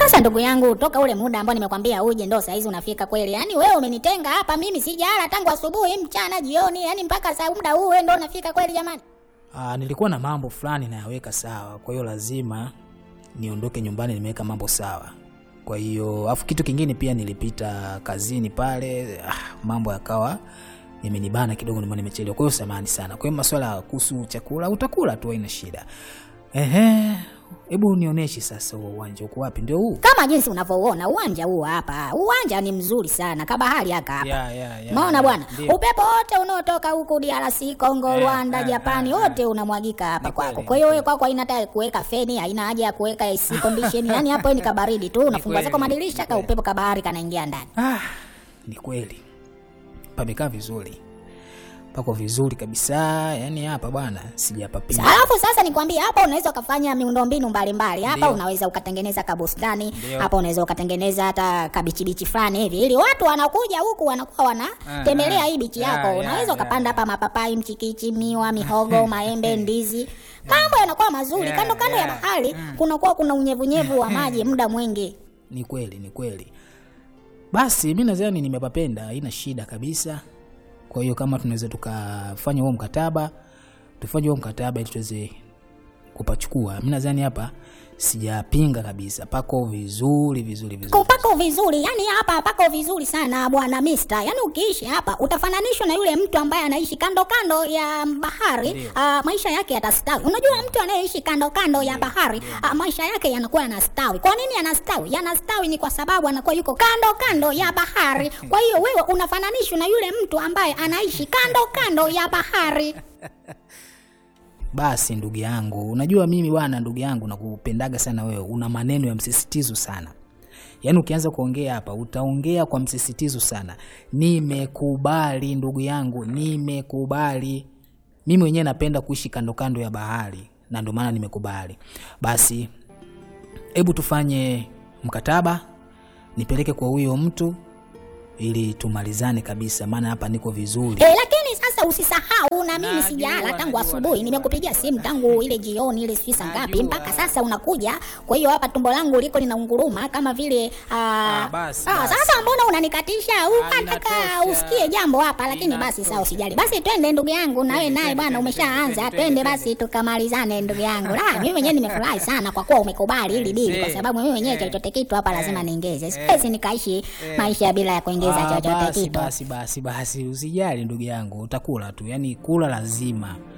Sasa ndugu yangu, toka ule muda ambao nimekwambia uje ndo saizi unafika kweli. Yaani wewe umenitenga hapa, mimi sijala tangu asubuhi, mchana, jioni, yaani mpaka saa muda huu wewe ndo unafika kweli jamani. Ah, nilikuwa na mambo fulani nayaweka sawa, kwa hiyo lazima niondoke nyumbani nimeweka mambo sawa. Kwa hiyo afu kitu kingine pia nilipita kazini pale, ah, mambo yakawa imenibana kidogo, ndio maana nimechelewa. Kwa hiyo samahani sana. Kwa hiyo masuala kuhusu chakula utakula tu, haina shida. Ehe, hebu nionyeshe sasa huo uwanja uko wapi? Ndio huu? Kama jinsi unavyouona uwanja huu hapa, uwanja ni mzuri sana, kabahari haka hapa. Ya, ya, ya, Maona ya, bwana, ndio. upepo wote unaotoka huku DRC, Kongo, Eh, Rwanda, eh, Japani, eh, wote unamwagika hapa Ni kwako. kweli, Kwa hiyo ni wewe kwako haina hata kuweka feni, haina haja ya kuweka AC condition. Yaani hapo ni kabaridi tu, unafungua kweli, zako ni madirisha ka kweli. upepo kabahari kanaingia ndani. Ah, ni kweli pamekaa vizuri, pako vizuri kabisa. Yani hapa bwana sijapapia. Alafu sasa nikwambie, hapa unaweza ukafanya miundombinu mbalimbali. Hapa Ndio. unaweza ukatengeneza kabustani, Ndio. hapa unaweza ukatengeneza hata kabichibichi fulani hivi, ili watu wanakuja huku wanakuwa wanatembelea ah. hii bichi Ya, yako. ya, Unaweza ya, ukapanda ya. hapa mapapai, mchikichi, miwa, mihogo, maembe, ndizi, mambo yanakuwa mazuri. Ya, Kando kando ya ya. bahari kunakuwa kuna unyevunyevu wa maji muda mwingi. Ni kweli, ni kweli. Basi mi nadhani nimepapenda, haina shida kabisa. Kwa hiyo kama tunaweza tukafanya huo mkataba, tufanye huo mkataba ili tuweze kupachukua. Mi nadhani hapa sijapinga kabisa, pako vizuri vizuri vizuri. Pako vizuri, yani hapa pako vizuri sana bwana Mister. Yani ukiishi hapa utafananishwa na yule mtu ambaye anaishi kando kando ya bahari. Ndio. Uh, maisha yake yatastawi. Unajua mtu anayeishi kando kando ya bahari uh, maisha yake yanakuwa yanastawi. Kwa nini yanastawi? Yanastawi ni kwa sababu anakuwa yuko kando kando ya bahari. Kwa hiyo wewe unafananishwa na yule mtu ambaye anaishi kando kando ya bahari. Basi ndugu yangu, unajua mimi bwana, ndugu yangu, nakupendaga sana wewe. Una maneno ya msisitizo sana, yaani ukianza kuongea hapa utaongea kwa msisitizo sana. Nimekubali ndugu yangu, nimekubali. Mimi mwenyewe napenda kuishi kando kando ya bahari, na ndio maana nimekubali. Basi hebu tufanye mkataba, nipeleke kwa huyo mtu ili tumalizane kabisa, maana hapa niko vizuri. E, lakini sasa usisahau na mimi Najua, sijala tangu najua, asubuhi. najua. Nimekupigia simu tangu ile jioni ile sijui saa ngapi Najua. mpaka sasa unakuja. Kwa hiyo hapa tumbo langu liko linaunguruma kama vile aa, Ah, basi, ah, basi. sasa mbona unanikatisha? Ukataka inatosha. usikie jambo hapa, lakini basi sawa, usijali. Basi twende ndugu yangu, na wewe naye bwana umeshaanza. Twende basi tukamalizane ndugu yangu. La, mimi mwenyewe nimefurahi sana kwa kuwa umekubali hili dili, kwa sababu mimi mwenyewe chochote kitu hapa lazima niongeze. Siwezi nikaishi maisha bila ya kuongeza Ah, chochote basi, kitu. basi basi basi, usijali ndugu yangu, utakula tu, yani kula lazima.